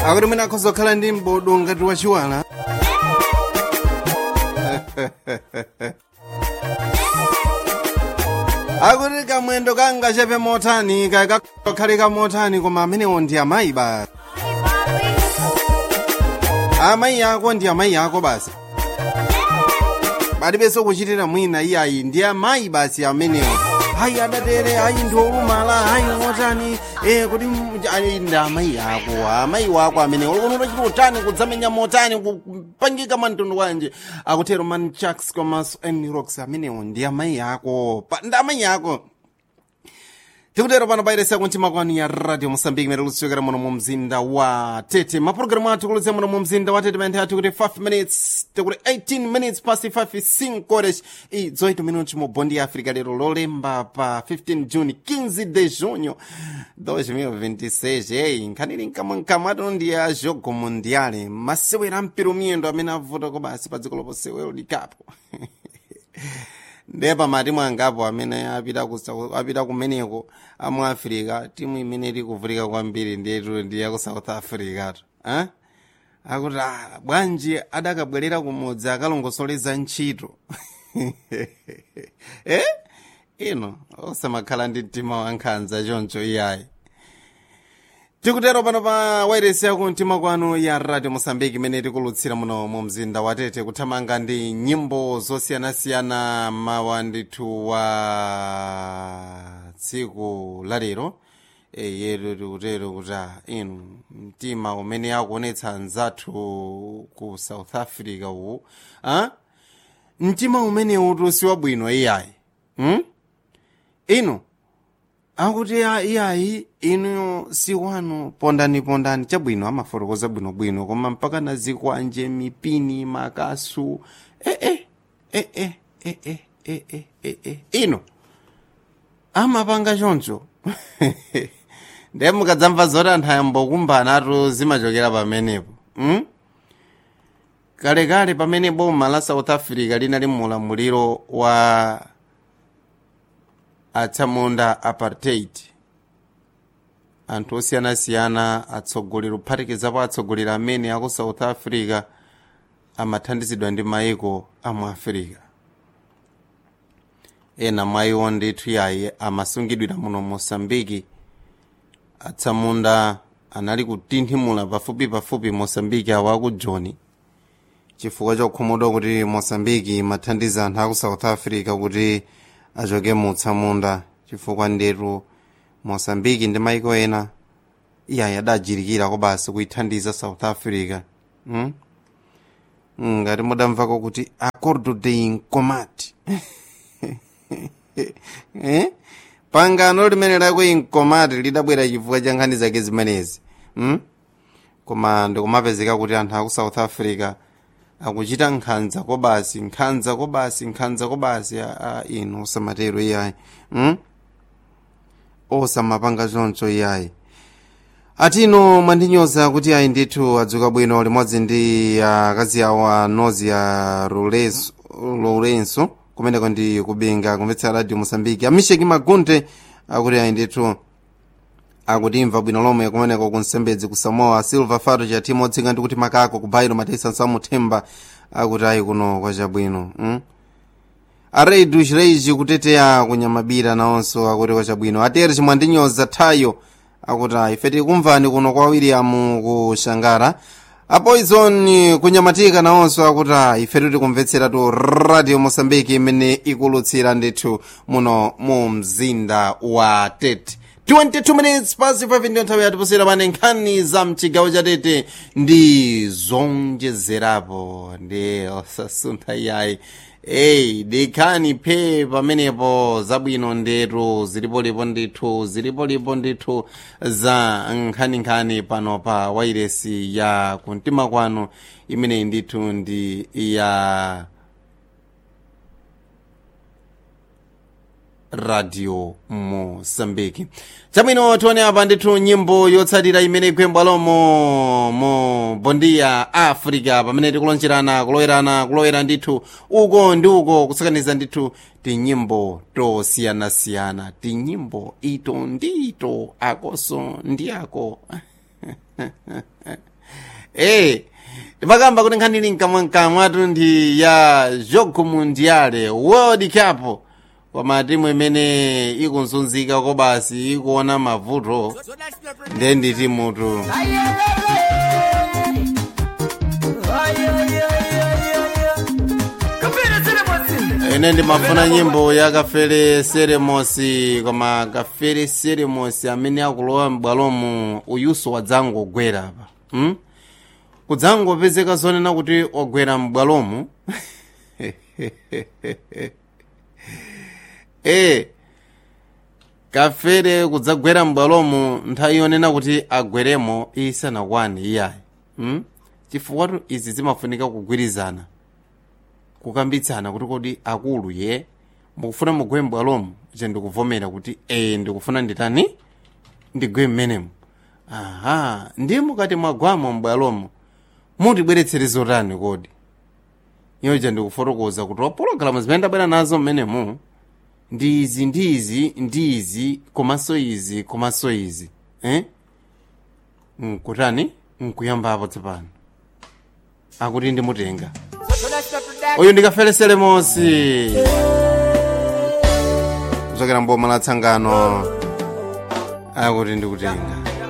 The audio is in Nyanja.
akuti mwina akhoza kukhala ndi mbodo ngati wachiwala akuti kamwendo kanga chepe motani kakakhala kamotani koma amenewo ndi amayi basi amayi ako ndi amayi ako basi palibenso kuchitira mwina iyayi ndi amayi basi amenewo hayi adatere hayi ndi olumala hayi motani eh kuti ayi ndi amayi ako amayi wako amenewo likuti utachita utani kudzamenya motani kupangika mwantundu wanje akutero man chucks komanso enrox amenewo ndi amayi ako Pa- ndi amayi ako tikutero pano pairesa kuntima kwanu ya radio mosambiki mere lusichokera muno mu mzinda wa tete mapulogalamu athu kulutse muno mu mzinda wa tete panthe athu kuti 5 minutes tikuti 18 minutes past 5 5 horas e 18 minutos mu bondi ya africa lero lolemba pa 15 june 15 de junho 2026 ei nkhanili nkamwankamwato ndi ya jogo mundiale masewera mpira miyendo amene avuta kobasi pa dziko loponse world cup ndiye pamatimu angapo amene apita ku South- apita kumeneko amu africa timu imene iri kuvutika kwambiri ndiyetu ndiye ku south africa tu eh? akuti ah, bwanji adakabwerera kumudzi akalongosoleza ntchito eh? ino osamakhala ndi mtima wankhanza choncho iyayi tikutero pano pa wairesi yaku mtima kwanu ya radio mosambiki imene tikulutsira muno mu mzinda wa tete kuthamanga ndi nyimbo zosiyanasiyana mawa ndithu wa tsiku lalero e, yetu tikutero kuti ah, inu mtima umene akuonetsa anzathu ku south africa uwu ah? mtima umenewu si wabwino iyayi hmm? inu akuti a- iyayi inu si wanu pondani pondani chabwino amafotokoza bwinobwino koma mpaka na zikwanje mipini makasu ee eh, eh, eh, eh, eh, eh, eh, eh, eh. ino amapanga choncho ndiye mukadzamva zoti anthu ayambokumbana atu zimachokera pamenepo mm? kalekale pamene boma la south africa linali mulamuliro wa atsamunda apartheid anthu osiyanasiyana atsogoleri kuphatikizapo atsogoleri amene aku south africa amathandizidwa ndi maiko amu africa ena mwa iwo ndithu yayi amasungidwira muno mosambiki atsamunda anali kutinthimula pafupi pafupi mosambiki awo aku joni chifukwa chokhumudwa kuti mosambiki imathandiza anthu aku south africa kuti achoke mu utsamunda chifukwa ndetu mosambiki ndi maiko ena iyayi adajirikira kobasi kuithandiza south africa hmm? ngati mudamvako kuti acordo de incomati eh? pangano limene lako incomati lidabwera chifukwa cha nkhani zake zimenezi hmm? koma ndikumapezeka kuti anthu aku south africa akuchita nkhanza kobasi nkhanza kobasi nkhanza kobasi a, a inu osamatero iyayi hmm? osamapanga choncho iyayi atino mwandinyoza kuti ayi ndithu adzuka bwino limodzi ndi akazi awo a nozi ya Lourenço- lourenso kumeneko ndi kubinga kumvetsera radio mosambiki amisheki magunte akuti ayi ndithu akutimva bwino lomwe kumeneko kunsembedzi ku samoa silver fato cha timu otsika ndi kuti makako ku bairo matesa nsamuthemba akuti ayi kuno kwachabwino mm? areidu chireiji kuteteya kunyamabira nawonso akuti kwachabwino atere chimwandinyoza thayo akuti ayi ife tikumvani kuno kwa william ku shangara apoison kunyamatika nawonso akuti ayi ife titikumvetsera tu radio mosambiki imene ikulutsira ndithu muno mu mzinda wa tete 22 minutes past 5 ndiyo nthawi yatipusira pane nkhani za mchigawo cha tete ndi zonjezerapo ndi osasuntha iyayi eyi dikhani phe pamenepo zabwino ndetu zilipolipo ndithu zilipolipo ndithu za nkhaninkhani pano pa wairesi ya kumtima kwanu imeneyi ndithu ndi ya radio mosambiki chabwino tione apa ndithu nyimbo yotsatira imene ikwembwa lomo mu bondi ya africa pamene tikulonjerana kulowerana kulowera ndithu uko ndi uko kusakaniza ndithu tinyimbo tosiyanasiyana tinyimbo ito ndi ito akoso ndi ako Eh, timakamba kuti nkhani ili mkamwamkamwatu ndi ya jogo mundiale world cup koma timu imene ikunzunzika kobasi ikuona mavuto ndiye ndi timutu ine ndimafuna nyimbo ya kafere seremosi koma kafere seremosi amene akulowa m'bwalomu uyuso wadzangogwera apa hmm? kudzangopezeka zonena kuti wagwera m'bwalomu e kafere kudzagwera m'bwalomu nthawi yonena kuti agweremo isanakwane iyayi hmm? chifukwa izi zimafunika kugwirizana kukambitsana kuti kodi akulu ye mukufuna mugwe m'bwalomu je ndikuvomera kuti e ndikufuna nditani ndigwe mmenemu aha ndiye mukati mwagwamo m'bwalomu mutibweretsere zotani kodi iyoja ndikufotokoza kuti wapologalamu zimene ndabwera nazo mmenemu ndi izi ndi izi ndi izi komanso izi komanso izi eh? nkutani nkuyambapo tsopano akuti ndimutenga uyu ndikafere selemosi kuchokera mboma la tsangano akuti ndikutenga